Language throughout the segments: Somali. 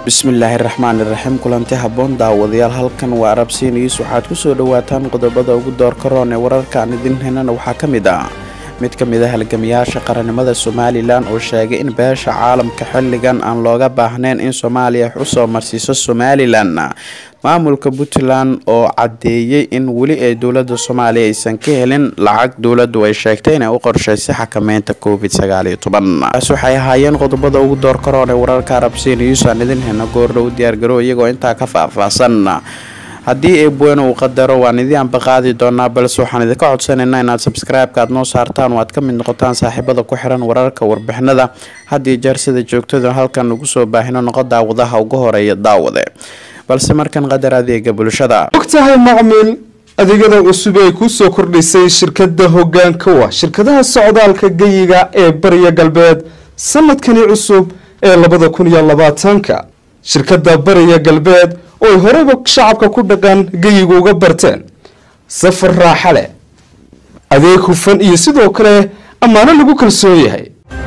bismillaahi raxmaani raxiim kulanti habboon daawadayaal halkan waa arabsiiniis waxaad kusoo dhawaataan qodobada ugu doorka roon ee wararkaan idin henana waxaa ka mid ah mid ka mid a halgamayaasha qarannimada somalilan oo sheegay in beesha caalamka xilligan aan looga baahnayn in soomaaliya wax usoo marsiiso somalilan maamulka puntland oo caddeeyey in weli ay dowlada soomaaliya aysan ka helin lacag dowladu ay sheegtay inay u qorshaysay xakameynta covid taas waxay ahaayeen qodobada ugu doorka roon ee wararka arabsiinius aan idin hena goordhow diyaargaro iyagoo intaa ka faahfaahsan haddii eebweyne uu qadaro waan idii anbaqaadi doonaa balse waxaan idinka codsanaynaa inaad sabskribeka aad noo saartaan oo aad ka mid noqotaan saaxiibada ku xiran wararka warbixinada haddii jeer sida joogtada halkan ugu soo baahino noqo daawadaha ugu horeeya daawade balse markan qadar adeega bulshada ogtahay macmiil adeegyada cusub ay kuu soo kordhisay shirkada hogaanka wa shirkadaha socdaalka geyiga ee bariya galbeed sanadkani cusub ee labada kun iyo labaatanka shirkada bariya galbeed oo ay horeyba shacabka ku dhaqan geyiga uga barteen safar raaxa leh adeeg hufan iyo sidoo kale ammaano lagu kalsoon yahay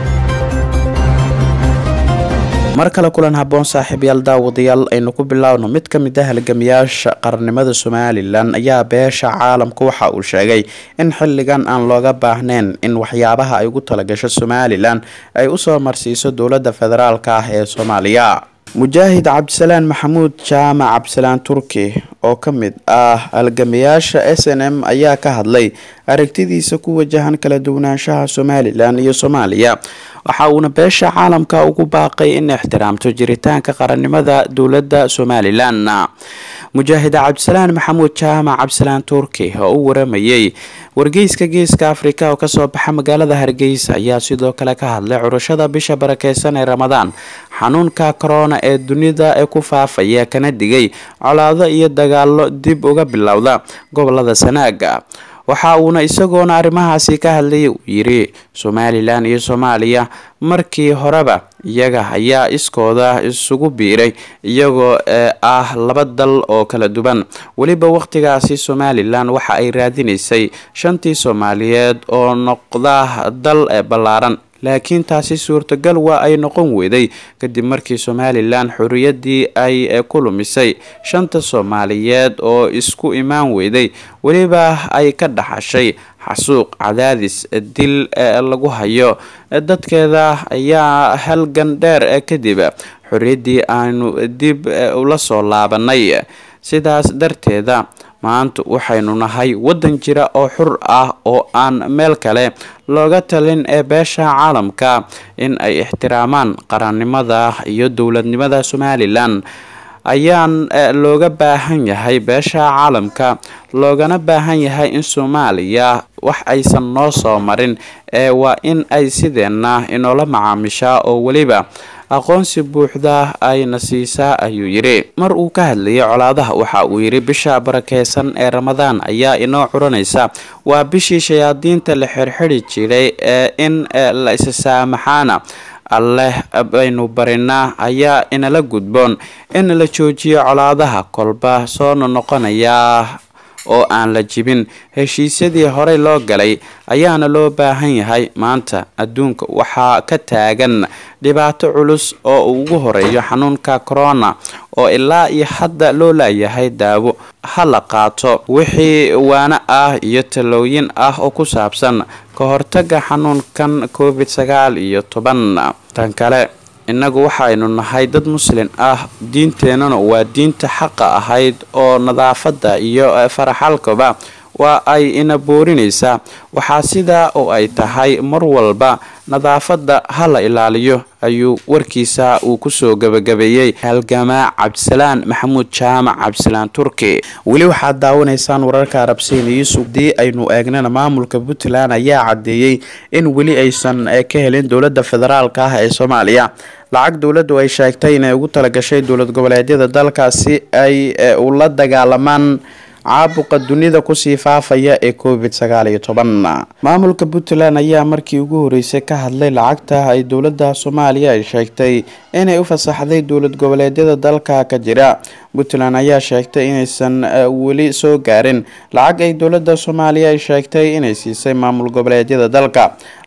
mar kale kulan habboon saaxiibyaal daawadayaal aynu ku bilaawno mid ka mid a halgamayaasha qarannimada somalilan ayaa beesha caalamka waxa uu sheegay in xilligan aan looga baahnayn in waxyaabaha ay ugu talagasho somalilan ay usoo marsiiso dowlada federaalk ah ee soomaaliya mujaahid cabdisalaan maxamuud jaamac cabdisalaan turki oo ka mid ah halgamayaasha s n m ayaa ka hadlay aragtidiisa ku wajahan kala duwanaanshaha somalilan iyo soomaaliya waxa uuna beesha caalamka ugu baaqay in ixtiraamto jiritaanka qarannimada dowladda somalilan mujaahid cabdisalaan maxamuud jaamac cabdisalaan turki oo u waramayay wargeyska geeska afrika oo kasoo baxa magaalada hargeysa ayaa sidoo kale ka hadlay curashada bisha barakeysan ee ramadaan xanuunka corona ee dunida ee ku faafaya kana digay colaado iyo dagaalo dib uga bilowda gobolada sanaaga waxa uuna isagoona arrimahaasi ka hadlayay uu yiri somalilan iyo soomaaliya markii horeba iyaga ayaa iskooda isugu biiray iyagoo ah laba dal oo kala duwan weliba waqtigaasi somalilan waxa ay raadinaysay shantii soomaaliyeed oo noqda dal ballaaran laakiin taasi suurtagal waa ay noqon weyday kadib markii somalilan xorriyadii ay ku lumisay shanta soomaaliyeed oo isku imaan weyday weliba ay ka dhaxashay xasuuq cadaadis dil lagu hayo dadkeeda ayaa halgan dheer kadib xorriyaddii aanu dib ula soo laabanay sidaas darteeda maanta waxaynu nahay waddan jira oo xur ah oo aan meel kale looga talin ee beesha caalamka in ay ixtiraamaan qarannimada iyo dowladnimada somalilan ayaan looga baahan yahay beesha caalamka loogana baahan yahay in soomaaliya wax aysan noo soo marin ee waa in ay sideenna inoola macaamishaa oo weliba aqoonsi buuxda ayna siisaa ayuu yidhi mar uu ka hadlayay colaadaha waxa uu yidhi bisha barakeysan ee ramadaan ayaa inoo curanaysa waa bishii shayaadiinta la xirxiri jiray ee in la isa saamaxaana alleh baynu barinaa ayaa inala gudboon in la joojiyo colaadaha kolba soona noqonayaa oo aan la jibin heshiisyadii horey loo galay ayaana loo baahan yahay maanta adduunka waxaa ka taagan dhibaato culus oo uu ugu horeeyo xanuunka corona oo ilaa iyo hadda loo laayahay daawo ha la qaato wixii waano ah iyo talooyin ah oo ku saabsan ka hortaga xanuunkan covid sagaal iyo toban tan kale innagu waxaynu nahay dad muslin ah diinteennana waa diinta xaqa ahayd oo nadaafadda iyo faraxalkaba waa ay ina boorinaysaa waxaa sidaa oo ay tahay mar walba nadaafadda ha la ilaaliyo ayuu warkiisa uu kusoo gabagabeeyey halgamaa cabdisalaan maxamuud jaamac cabdisalaan turki weli waxaad daawanaysaan wararka arabsiiniyiis haddii aynu eegnana maamulka puntland ayaa caddeeyey in weli aysan ka helin dowlada federaalk ah ee soomaaliya lacag dowladdu ay sheegtay inay ugu talagashay dowlad goboleedyada dalkaasi ay ula dagaalamaan caabuqa dunida kusii faafaya ee covid sagaal iyo toban maamulka puntland ayaa markii ugu horeysay ka hadlay lacagta ay dowlada soomaaliya ay sheegtay inay u fasaxday dowlad goboleedyada dalka ka jira puntland ayaa sheegtay inaysan weli soo gaarin lacag ay dowlada soomaaliya ay sheegtay inay siisay maamul goboleedyada dalka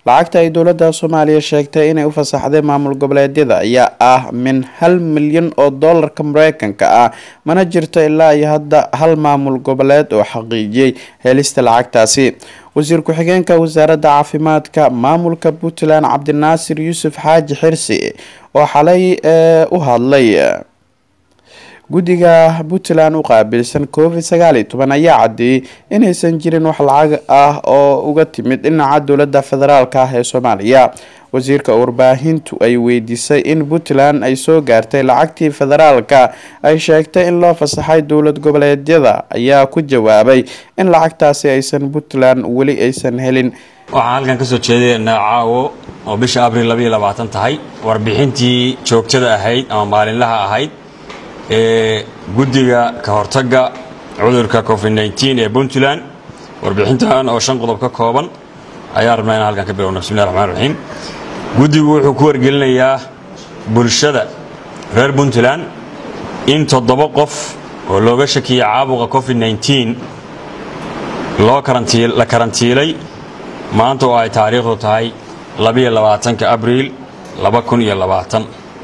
lacagta ay dowladda soomaaliya sheegtay inay u fasaxday maamul goboleedyada ayaa ah min hal milyan oo doolarka mareykanka ah mana jirto ilaa iyo hadda hal maamul goboleed oo xaqiijiyey helista lacagtaasi wasiir ku-xigeenka wasaaradda caafimaadka maamulka puntland cabdinaasir yuusuf xaaji xirsi oo xalay u hadlay guddiga puntland u qaabilsan covid sagaal iyo toban ayaa cadeeyey inaysan jirin wax lacag ah oo uga timid dhinaca dowladda federaalk ah ee soomaaliya wasiirka warbaahintu ay weydiisay in puntland ay soo gaartay lacagtii federaalka ay sheegtay in loo fasaxay dowlad goboleedyada ayaa ku jawaabay in lacagtaasi aysan puntland weli aysan helin waxaan halkan kasoo jeedaynaa caawo oo bisha abril labaiyo labaatan tahay warbixintii joogtada ahayd ama maalinlaha ahayd ee guddiga ka hortagga cudurka covid nteen ee puntland warbixintan oo shan qodob ka kooban ayaa rabnaa inaan halkan ka bilowna bismillahi raxmaan raxiim guddigu wuxuu ku wargelinayaa bulshada reer puntland in toddoba qof oo looga shakiyay caabuqa covid nteen loo la karantiilay maanta oo ay taariikhdu tahay labiyo labaatanka abriil laba kun iyo labaatan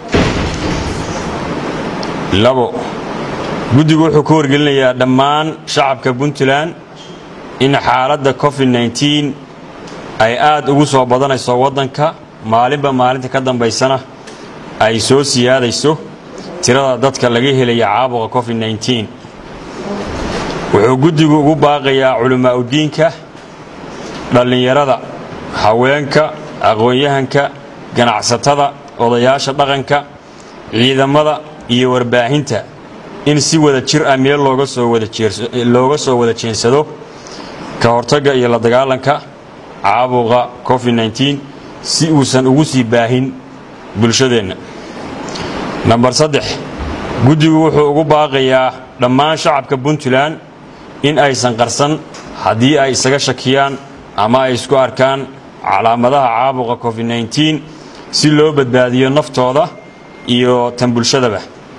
labo guddigu wuxuu ku wargelinayaa dhammaan shacabka puntland in xaaladda covid nteen ay aad ugu soo badanayso waddanka maalinba maalinta ka dambaysana ay soo siyaadayso tirada dadka laga helaya caabuqa covid nteen wuxuu guddigu ugu baaqayaa culimaa udiinka dhallinyarada haweenka aqoon-yahanka ganacsatada odayaasha dhaqanka ciidamada iyo warbaahinta in si wada jir ah meel looga soo wada jeensado ka hortagga iyo la dagaalanka caabuqa covid nteen si uusan ugu sii baahin bulshadeenna namber saddex guddigu wuxuu ugu baaqayaa dhammaan shacabka puntland in aysan qarsan haddii ay isaga shakiyaan ama ay isku arkaan calaamadaha caabuqa covid nteen si loo badbaadiyo naftooda iyo tan bulshadaba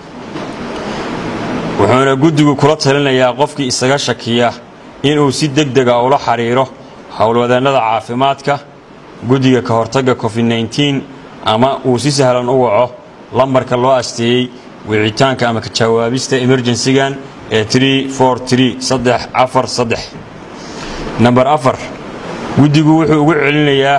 wuxuuna guddigu kula talinayaa qofkii isaga shakiya inuu si deg dega ula xidhiiro howlwadeennada caafimaadka guddiga ka hortagga covid nteen ama uu si sahlan u waco lambarka loo asteeyey wicitaanka ama ka jawaabista emerjensigan ee namber afar guddigu wuxuu ugu celinayaa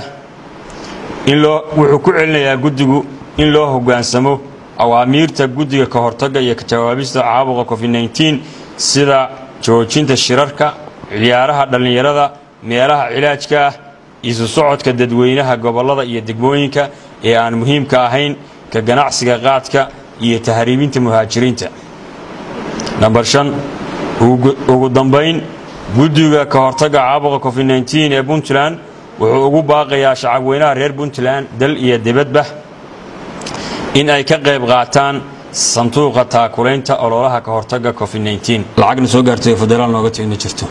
wuxuu ku celinayaa guddigu in loo hoggaansamo awaamiirta guddiga ka hortagga iyo ka jawaabista caabuqa covid nteen sida joojinta shirarka ciyaaraha dhallinyarada meelaha cilaajka ah isu socodka dadweynaha gobollada iyo degmooyinka ee aan muhiimka ahayn ka ganacsiga qaadka iyo tahriibinta muhaajiriinta namber shan ugu dambayn guddiga ka hortagga caabuqa covid nteen ee puntland wuxuu ugu baaqayaa shacabweynaha reer puntland dal iyo dibadba in ay ka qayb qaataan sanduuqa taakulaynta ololaha ka hortagga covid nteen lacagna soo gaartay oo federaal nooga tegna jirto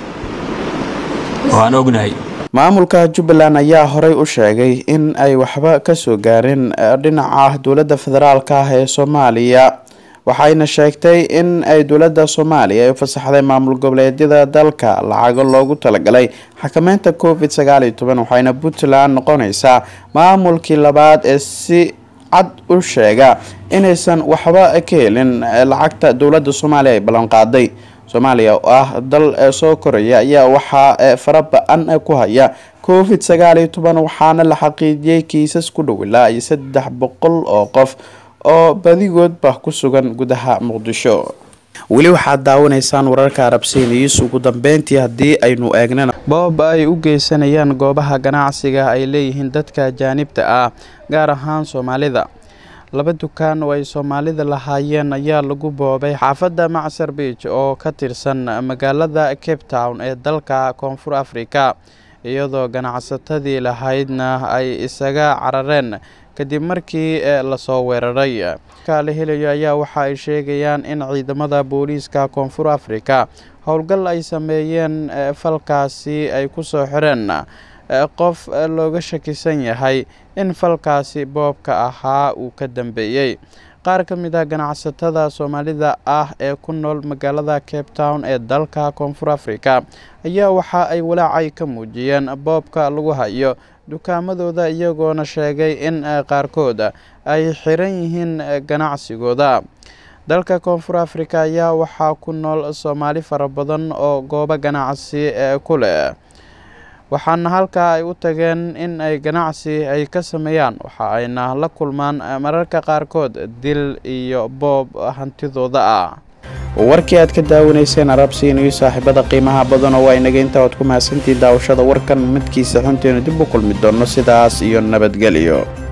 waan ognahay maamulka jubbaland ayaa horey u sheegay in ay waxba kasoo gaarin dhinaca dowladda federaalk ah ee soomaaliya waxayna sheegtay in ay dowladda soomaaliya ay u fasaxday maamul goboleedyada dalka lacago loogu talagalay xakameynta covid sagaal iyo toban waxayna puntland noqonaysaa maamulkii labaad ee si cad u sheega inaysan waxba ka helin lacagta dowladda soomaaliya ay ballanqaaday soomaaliya oo ah dal soo koraya ayaa waxaa fara ba-an ku haya covid sagaal iyo toban waxaana la xaqiijiyey kiisas ku dhow ilaa iyo saddex boqol oo qof oo badigoodba ku sugan gudaha muqdisho weli waxaad daawanaysaan wararka arabsiiniyiis ugu dambeyntii haddii aynu eegnana boob ay u geysanayaan goobaha ganacsiga ay leeyihiin dadka ajaanibta ah gaar ahaan soomaalida laba dukaan oo ay soomaalida lahaayeen ayaa lagu boobay xaafadda macsar beach oo ka tirsan magaalada cape town ee dalka koonfur africa iyadoo ganacsatadii lahaydna ay isaga carareen kadib markii lasoo weeraray la helayo ayaa waxa ay sheegayaan in ciidamada booliiska koonfur africa howlgal ay sameeyeen falkaasi ay kusoo xireen qof looga shakisan yahay in falkaasi boobka ahaa uu ka dambeeyey qaar ka mid ah ganacsatada soomaalida ah ee ku nool magaalada cape town ee dalka koonfur africa ayaa waxa ay walaacay ka muujiyeen boobka lagu hayo dukaamadooda iyagoona sheegay in qaarkood ay xiran yihiin ganacsigooda dalka koonfur africa ayaa waxaa ku nool soomaali fara badan oo goobo ganacsi ku leh waxaana halkaa ay u tageen in ay ganacsi ay ka sameeyaan waxa ayna la kulmaan mararka qaarkood dil iyo boob hantidooda ah warkii aad ka daawanayseen arabsiin iyo saaxiibada qiimaha badanoo waa inaga inta oad ku mahadsantii daawashada warkan midkiisa xunteenu dib u kulmi doono sidaas iyo nabadgelyo